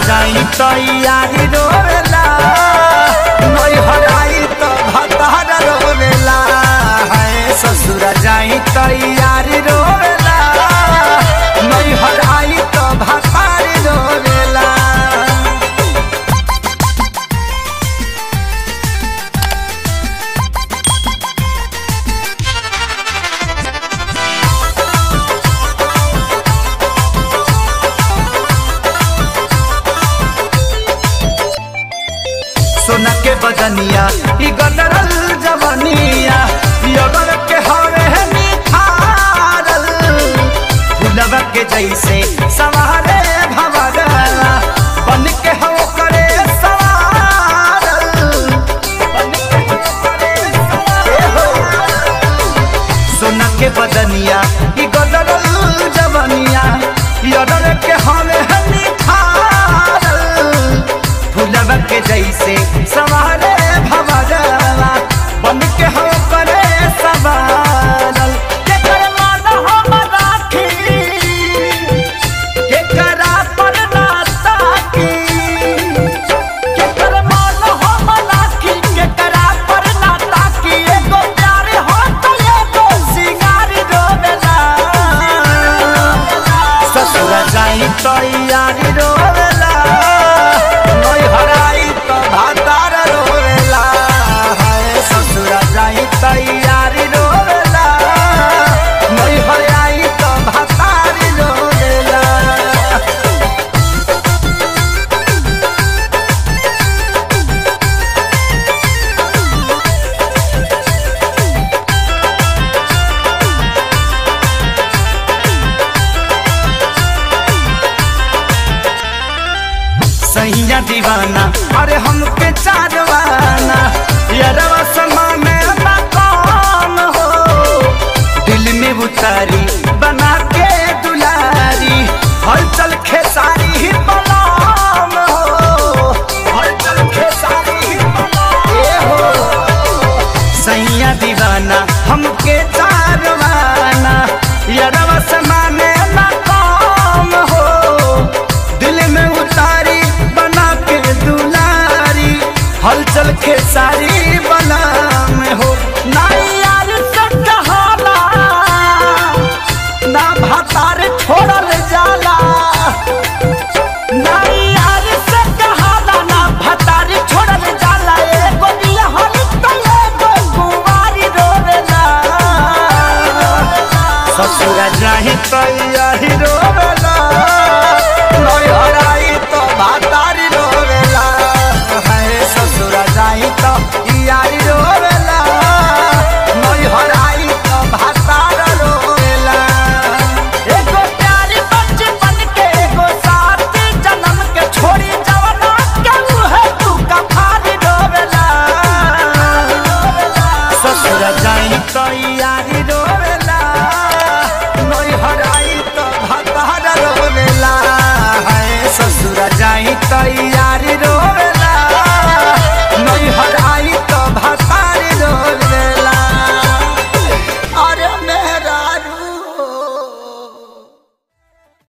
जाई तैयारी रोवेला नई हराई तो भतार रोवेला है ससुर जाई तैयारी रोवेला नई हराई तो भतार रोवेला सोना के बदनिया ई गदरल जवनिया ई अगर के हवे है निखारल फुलवा के जैसे सवारे भवरला बन के हो करे सवारल बन के हो करे सवारल। सोना के बदनिया ई गदरल जवनिया ई अगर के हवे है निखारल फुलवा के जैसे सवारे भवरवा बन के हो करे सवारल के कर मान हम राखी के करा पर ना ताकी के कर मान हम राखी के करा पर ना ताकी एगो प्यार हो तो एगो सिंगार रोवेला ससुर जाई तैयारी रोवेला नई हराई तो भातार रोवेला हाय ससुर जाई तैयारी रोवेला नई हराई तो भातार रोवेला सैया दीवाना अरे हमके चारवाना यारवा समाने मकान हो दिल में उतारी बना के दुलारी हलचल खेसारी ही बलाम हो हलचल खेसारी ही बलाम ए हो सैया दीवाना हमके चारवाना यारवा समाने मकाम हो दिल में उतारी बना के दुलारी हलचल खेसारी बना में हो ना यार से कहाला ना भातार छोड़ल जाला ना यार से कहाला ना भातार छोड़ल जाला एगो निहल तो एगो कुंवारी रोवेला ससुर जाही तैयारी रोवेला नई हराई तो भातारी रोवेला है ससुर जाही तो यारी रोवेला नई हराई तो भातार रोवेला एगो प्यारी बचपन के एगो साथी जन्म के छोड़ी जवना के मुहे तू कफारी रोवेला ससुर जाई तैयारी रोवेला नई हराई तो भातार रोवेला है ससुर जाई तैयारी